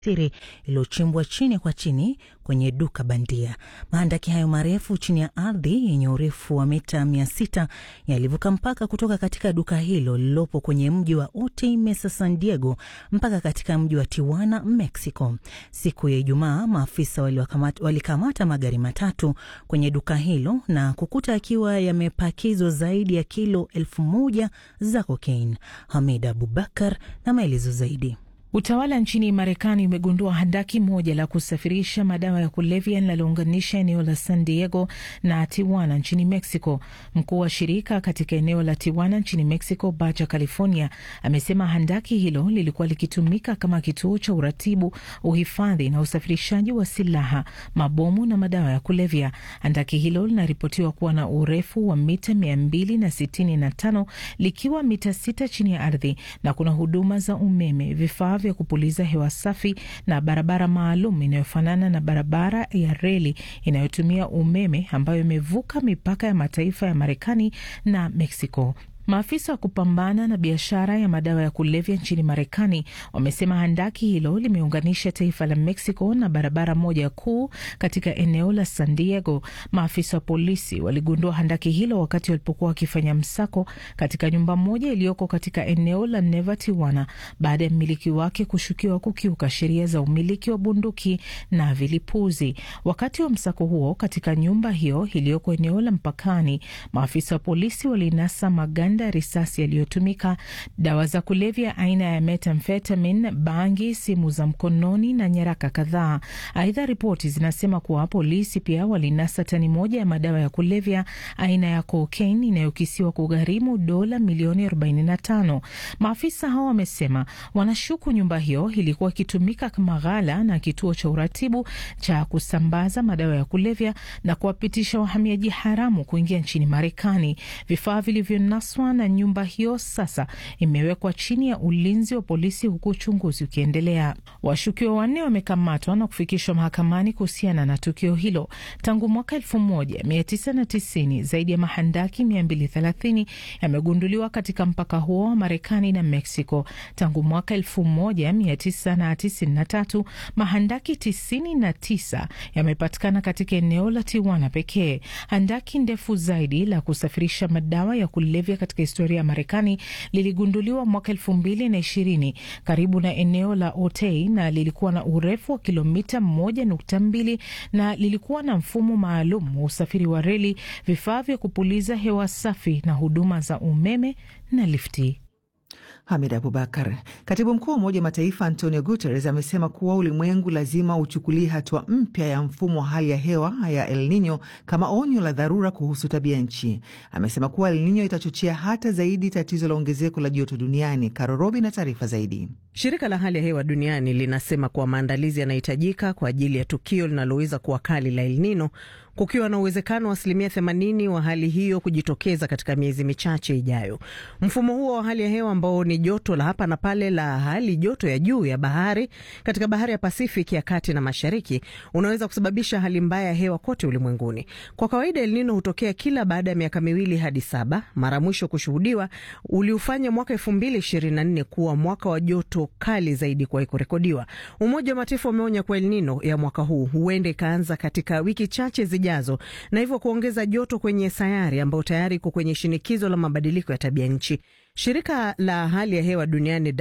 siri iliyochimbwa chini kwa chini kwenye duka bandia. Mahandaki hayo marefu chini ya ardhi yenye urefu wa mita mia sita yalivuka mpaka kutoka katika duka hilo lililopo kwenye mji wa Otay Mesa, San Diego mpaka katika mji wa Tijuana, Mexico. Siku ya Ijumaa, maafisa walikamata magari matatu kwenye duka hilo na kukuta akiwa yamepakizwa zaidi ya kilo elfu moja za kokaini. Hamid Abubakar na maelezo zaidi. Utawala nchini Marekani umegundua handaki moja la kusafirisha madawa ya kulevya linalounganisha eneo la San Diego na Tijuana nchini Mexico. Mkuu wa shirika katika eneo la Tijuana nchini Mexico, Baja California, amesema handaki hilo lilikuwa likitumika kama kituo cha uratibu, uhifadhi na usafirishaji wa silaha, mabomu na madawa ya kulevya. Handaki hilo linaripotiwa kuwa na urefu wa mita mia mbili na sitini na tano likiwa mita sita chini ya ardhi na kuna huduma za umeme, vifaa vya kupuliza hewa safi na barabara maalum inayofanana na barabara ya reli inayotumia umeme ambayo imevuka mipaka ya mataifa ya Marekani na Mexico. Maafisa wa kupambana na biashara ya madawa ya kulevya nchini Marekani wamesema handaki hilo limeunganisha taifa la Mexico na barabara moja kuu katika eneo la San Diego. Maafisa wa polisi waligundua handaki hilo wakati walipokuwa wakifanya msako katika nyumba moja iliyoko katika eneo la Neva Tijuana, baada ya mmiliki wake kushukiwa kukiuka sheria za umiliki wa bunduki na vilipuzi. Wakati wa msako huo katika nyumba hiyo iliyoko eneo la mpakani, maafisa wa polisi walinasa maganda ya risasi yaliyotumika, dawa za kulevya aina ya methamphetamine, bangi, simu za mkononi na nyaraka kadhaa. Aidha, ripoti zinasema kuwa polisi pia walinasa tani moja ya madawa ya kulevya aina ya cocaine inayokisiwa kugharimu dola milioni 45. Maafisa hao wamesema wanashuku nyumba hiyo ilikuwa ikitumika kama ghala na kituo cha uratibu cha kusambaza madawa ya kulevya na kuwapitisha wahamiaji haramu kuingia nchini Marekani. Vifaa vilivyonaswa na nyumba hiyo sasa imewekwa chini ya ulinzi wa polisi huku uchunguzi ukiendelea. Washukiwa wanne wamekamatwa na kufikishwa mahakamani kuhusiana na tukio hilo. Tangu mwaka 1990 zaidi ya mahandaki 230 yamegunduliwa katika mpaka huo wa Marekani na Mexico. Tangu mwaka 1993 mahandaki 99 yamepatikana katika eneo la Tijuana pekee. Handaki ndefu zaidi la kusafirisha madawa ya kulevya katika historia ya Marekani liligunduliwa mwaka elfu mbili na ishirini karibu na eneo la Otay na lilikuwa na urefu wa kilomita moja nukta mbili na lilikuwa na mfumo maalum wa usafiri wa reli, vifaa vya kupuliza hewa safi na huduma za umeme na lifti. Hamid Abubakar. Katibu mkuu wa Umoja wa Mataifa Antonio Guterres amesema kuwa ulimwengu lazima uchukulie hatua mpya ya mfumo wa hali ya hewa ya El Nino kama onyo la dharura kuhusu tabia nchi. Amesema kuwa El Nino itachochea hata zaidi tatizo la ongezeko la joto duniani. Karorobi na taarifa zaidi. Shirika la hali ya hewa duniani linasema kuwa maandalizi yanahitajika kwa ajili ya tukio linaloweza kuwa kali la El Nino kukiwa na uwezekano wa asilimia 80 wa hali hiyo kujitokeza katika miezi michache ijayo. Mfumo huo wa hali ya hewa ambao ni joto la hapa na pale la hali joto ya juu ya bahari katika bahari ya Pasifiki ya kati na mashariki unaweza kusababisha hali mbaya ya hewa kote ulimwenguni. Kwa kawaida El Nino hutokea kila baada ya miaka miwili hadi saba. Mara mwisho kushuhudiwa uliufanya mwaka 2024 kuwa mwaka wa joto kali zaidi kuwahi kurekodiwa. Umoja wa Mataifa umeonya kuwa El Nino ya mwaka huu huenda ikaanza katika wiki chache zijazo na hivyo kuongeza joto kwenye sayari ambayo tayari iko kwenye shinikizo la mabadiliko ya tabia nchi. Shirika la hali ya hewa duniani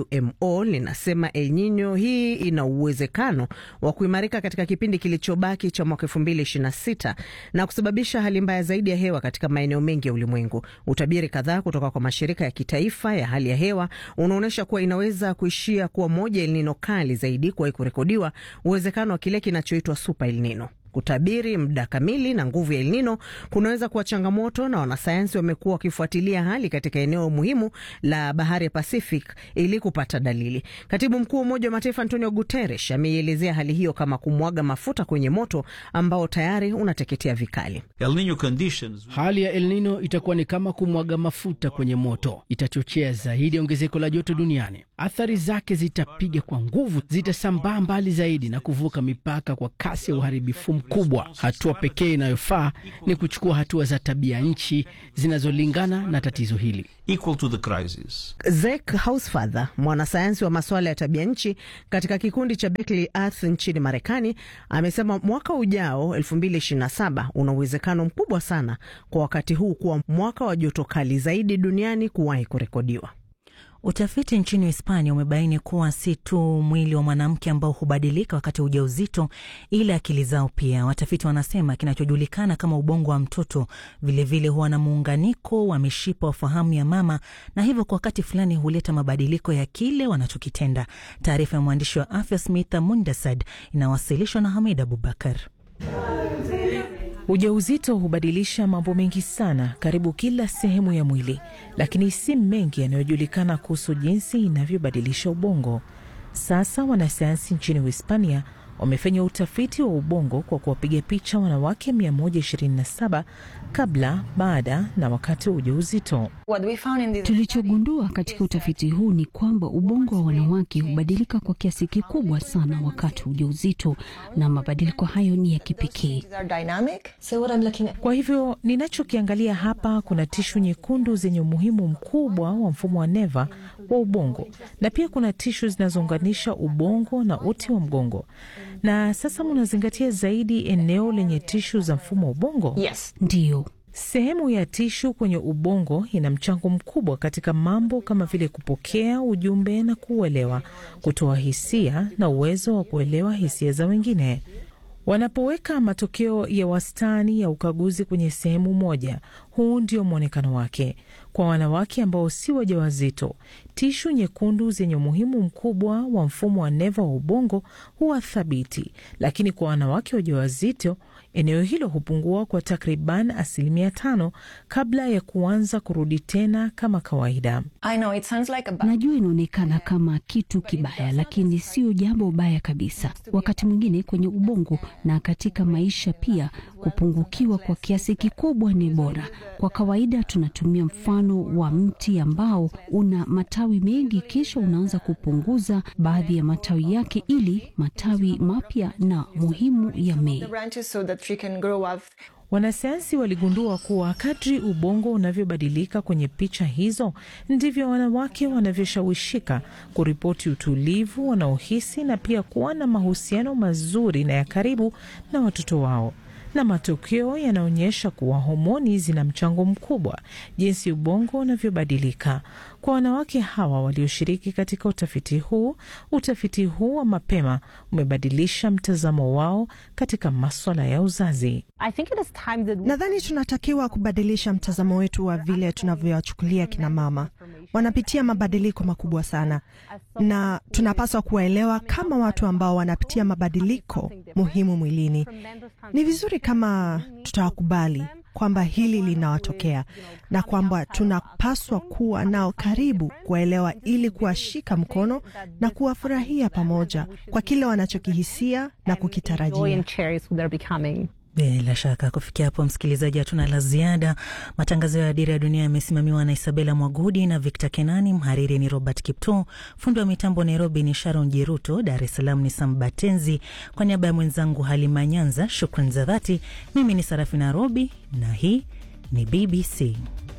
WMO linasema El Nino hii ina uwezekano wa kuimarika katika kipindi kilichobaki cha mwaka 2026 na kusababisha hali mbaya zaidi ya hewa katika maeneo mengi ya ulimwengu. Utabiri kadhaa kutoka kwa mashirika ya kitaifa ya hali ya hewa unaonyesha kuwa inaweza kuishia kuwa moja El Nino kali zaidi kuwahi kurekodiwa, uwezekano wa kile kinachoitwa super El Nino. Kutabiri muda kamili na nguvu ya El Nino kunaweza kuwa changamoto, na wanasayansi wamekuwa wakifuatilia hali katika eneo muhimu la bahari ya Pacific ili kupata dalili. Katibu mkuu wa Umoja wa Mataifa Antonio Guterres ameielezea hali hiyo kama kumwaga mafuta kwenye moto ambao tayari unateketea vikali. El Nino conditions... hali ya El Nino itakuwa ni kama kumwaga mafuta kwenye moto, itachochea zaidi ongezeko la joto duniani. Athari zake zitapiga kwa nguvu, zitasambaa mbali zaidi na kuvuka mipaka kwa kasi ya uharibifu mkubwa. Hatua pekee inayofaa ni kuchukua hatua za tabia nchi zinazolingana na tatizo hili. equal to the crisis. Zek Hausfather, mwanasayansi wa masuala ya tabia nchi katika kikundi cha Berkeley Earth nchini Marekani, amesema mwaka ujao 2027 una uwezekano mkubwa sana kwa wakati huu kuwa mwaka wa joto kali zaidi duniani kuwahi kurekodiwa. Utafiti nchini Hispania umebaini kuwa si tu mwili wa mwanamke ambao hubadilika wakati wa ujauzito, ila akili zao pia. Watafiti wanasema kinachojulikana kama ubongo wa mtoto vilevile huwa na muunganiko wa mishipa wa fahamu ya mama, na hivyo kwa wakati fulani huleta mabadiliko ya kile wanachokitenda. Taarifa ya mwandishi wa afya Smitha Mundasad inawasilishwa na Hamid Abubakar. Ujauzito hubadilisha mambo mengi sana karibu kila sehemu ya mwili, lakini si mengi yanayojulikana kuhusu jinsi inavyobadilisha ubongo. Sasa wanasayansi nchini Uhispania wamefanya utafiti wa ubongo kwa kuwapiga picha wanawake 127 kabla, baada na wakati wa ujauzito. Tulichogundua katika utafiti huu ni kwamba ubongo wa wanawake hubadilika kwa kiasi kikubwa sana wakati wa ujauzito, na mabadiliko hayo ni ya kipekee. Kwa hivyo ninachokiangalia hapa, kuna tishu nyekundu zenye umuhimu mkubwa wa mfumo wa neva wa ubongo, na pia kuna tishu zinazounganisha ubongo na uti wa mgongo. Na sasa munazingatia zaidi eneo lenye tishu za mfumo wa ubongo. Ndiyo, Sehemu ya tishu kwenye ubongo ina mchango mkubwa katika mambo kama vile kupokea ujumbe na kuuelewa, kutoa hisia na uwezo wa kuelewa hisia za wengine. Wanapoweka matokeo ya wastani ya ukaguzi kwenye sehemu moja, huu ndio mwonekano wake. Kwa wanawake ambao si wajawazito, tishu nyekundu zenye umuhimu mkubwa wa mfumo wa neva wa ubongo huwa thabiti, lakini kwa wanawake wajawazito eneo hilo hupungua kwa takriban asilimia tano kabla ya kuanza kurudi tena kama kawaida. najua inaonekana kama kitu kibaya, lakini sio jambo baya kabisa. Wakati mwingine kwenye ubongo na katika maisha pia, kupungukiwa kwa kiasi kikubwa ni bora. Kwa kawaida tunatumia mfano wa mti ambao una matawi mengi, kisha unaanza kupunguza baadhi ya matawi yake ili matawi mapya na muhimu yamee. Wanasayansi waligundua kuwa kadri ubongo unavyobadilika kwenye picha hizo ndivyo wanawake wanavyoshawishika kuripoti utulivu wanaohisi na pia kuwa na mahusiano mazuri na ya karibu na watoto wao. Na matokeo yanaonyesha kuwa homoni zina mchango mkubwa jinsi ubongo unavyobadilika. Kwa wanawake hawa walioshiriki katika utafiti huu, utafiti huu wa mapema umebadilisha mtazamo wao katika maswala ya uzazi. Nadhani tunatakiwa kubadilisha mtazamo wetu wa vile tunavyowachukulia kina mama. Wanapitia mabadiliko makubwa sana, na tunapaswa kuwaelewa kama watu ambao wanapitia mabadiliko muhimu mwilini. Ni vizuri kama tutawakubali kwamba hili linawatokea na kwamba tunapaswa kuwa nao karibu, kuwaelewa ili kuwashika mkono na kuwafurahia pamoja kwa kile wanachokihisia na kukitarajia. Bila shaka kufikia hapo, msikilizaji, hatuna la ziada. Matangazo ya Dira ya Dunia yamesimamiwa na Isabela Mwagudi na Victor Kenani. Mhariri ni Robert Kipto, fundi wa mitambo Nairobi ni Sharon Jeruto, Dar es Salaam ni Sam Batenzi. Kwa niaba ya mwenzangu Halima Nyanza, shukran za dhati. Mimi ni Sarafina Robi na hii ni BBC.